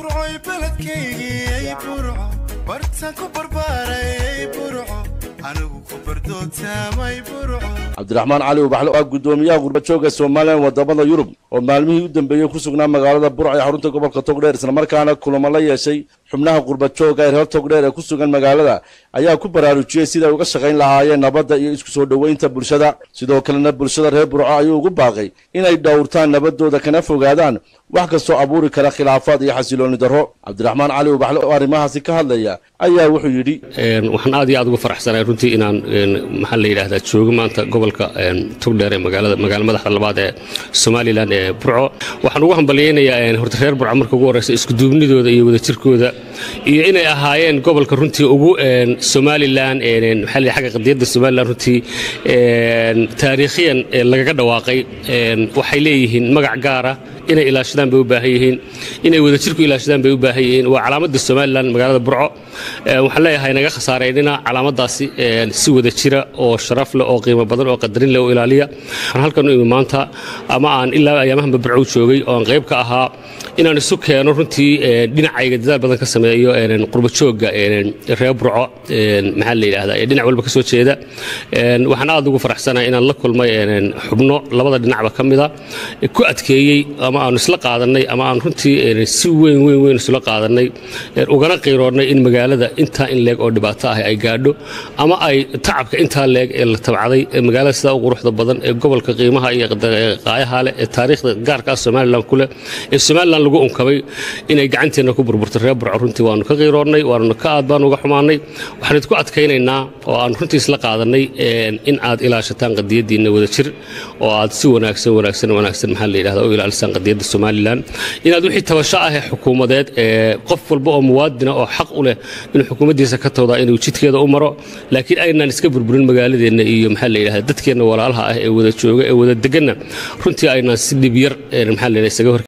burcoy beledkaygii burco bartan ku barbaaray burco anigu ku bardootaamay burco cabdiraxmaan cali ubaxle oo ah guddoomiyaha gurbajooga somalilan wadamada yurub oo maalmihii u dambeeyey ku sugnaa magaalada burca ee xarunta gobolka togdheer islamarkaana kulamo la yeeshay xubnaha gurbajooga ee reer togdheer ee ku sugan magaalada ayaa ku baraarujiyey siday uga shaqayn lahaayeen nabadda iyo isku soo dhoweynta bulshada sidoo kalena bulshada reer burco ayuu ugu baaqay inay dhowrtaan nabadooda kana fogaadaan wax kastoo abuuri kara khilaafaad iyo xasilooni darro cabdiraxmaan cali ubaxle oo arrimahaasi ka hadlaya ayaa wuxuu yidhi waxaan aad iyo aad uga faraxsanahay runtii inaan maxaa la yidhahdaa joogo maanta gobolka togdheer ee magaalada magaala madaxda labaad ee somalilan ee burco waxaan ugu hambalyaynayaa horta reer burco marka ugu horreysa iskuduubnidooda iyo wadajirkooda iyo inay ahaayeen gobolka runtii ugu somalilan maxaa la xagga qadiyadda somalilan runtii taariikhiyan lagaga dhawaaqay waxay leeyihiin magac gaara inay ilaashadaan bay u baahan yihiin inay wadajirku ilaashadaan bay u baahan yihiin waa calaamadda somalilan magaalada burco waxaan leeyahay naga khasaareynina calaamadaasi si wada jira oo sharaf leh oo qiimo badan oo qadarin leh oo ilaaliya waxaan halkan u imi maanta ama aan ilaa ayaamahanba burco joogay oo aan qayb ka ahaa inaan isu keeno runtii dhinacayga dadaal badan ka sameeyo qurbajooga reer burco maxaa la yidhahdaa ee dhinac walba ka soo jeeda waxaan aad ugu faraxsanahay inaan la kulmay xubno labada dhinacba ka mida ku adkeeyey ama aanu isla qaadannay ama aan runtii si weyn weyn weyn isula qaadannay ugana qiiroonnay in magaalada intaa in leeg oo dhibaato ah ay gaadho ama ay tacabka intaa leeg ee la tabcday magaalada sidaa u quruxda badan ee gobolka qiimaha iyo qaayaha leh ee taariikhda gaarka ah somalilan ku leh ee somalilan lagu unkabay inay gacanteenna ku burburto reer burco runtii waanu ka qiiroonnay waanuna ka aad baanu uga xumaannay waxaan idinku adkaynaynaa oo aan runtii isla qaadannay in aad ilaashataan qadiyaddiinna wada jir oo aad si wanaagsan wanaagsan wanaagsan maxaa la yidhahda u ilaalisaan qadiyadda somalilan inaad wixii tabasho ah ee xukuumadeed ee qof walba oo muwaadina oo xaq u leh inuu xukuumaddiisa ka tawdaa inuu jidkeeda u maro laakiin aynaan iska burburin magaaladeenna iyo maxaa la yidhahda dadkeenna walaalaha ah ee wada jooga ee wada deganna runtii aynaan si dhib yar maxaa la yidhahda isaga hor